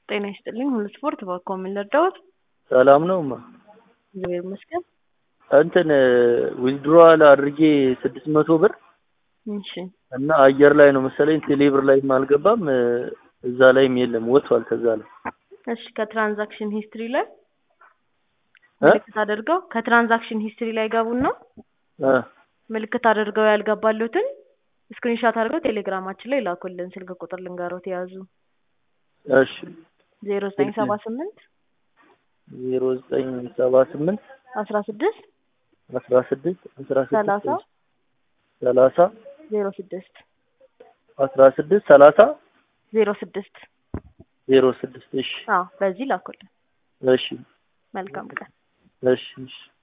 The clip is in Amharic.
ጤና ይስጥልኝ ሁሉ ስፖርት በኮ ምን ልርዳዎት? ሰላም ነው እማ? እግዚአብሔር ይመስገን። እንትን ዊዝድሮዋል አድርጌ ስድስት መቶ ብር እሺ እና አየር ላይ ነው መሰለኝ ቴሌብር ላይም አልገባም እዛ ላይም የለም ወጥቷል ከዛ ላይ እሺ ከትራንዛክሽን ሂስትሪ ላይ እ ምልክት አድርገው ከትራንዛክሽን ሂስትሪ ላይ ገቡና እ ምልክት አድርገው ያልገባሉትን ስክሪንሻት አድርገው ቴሌግራማችን ላይ ላኩልን። ስልክ ቁጥር ልንገሮት የያዙ እሺ ዜሮ ዘጠኝ ሰባ ስምንት ዜሮ ዘጠኝ ሰባ ስምንት አስራ ስድስት አስራ ስድስት አስራ ሰላሳ ስድስት ሰላሳ ዜሮ ስድስት አስራ ስድስት ሰላሳ ዜሮ ስድስት ዜሮ ስድስት እሺ አዎ በዚህ ላኩልን። እሺ መልካም ቀን። እሺ እሺ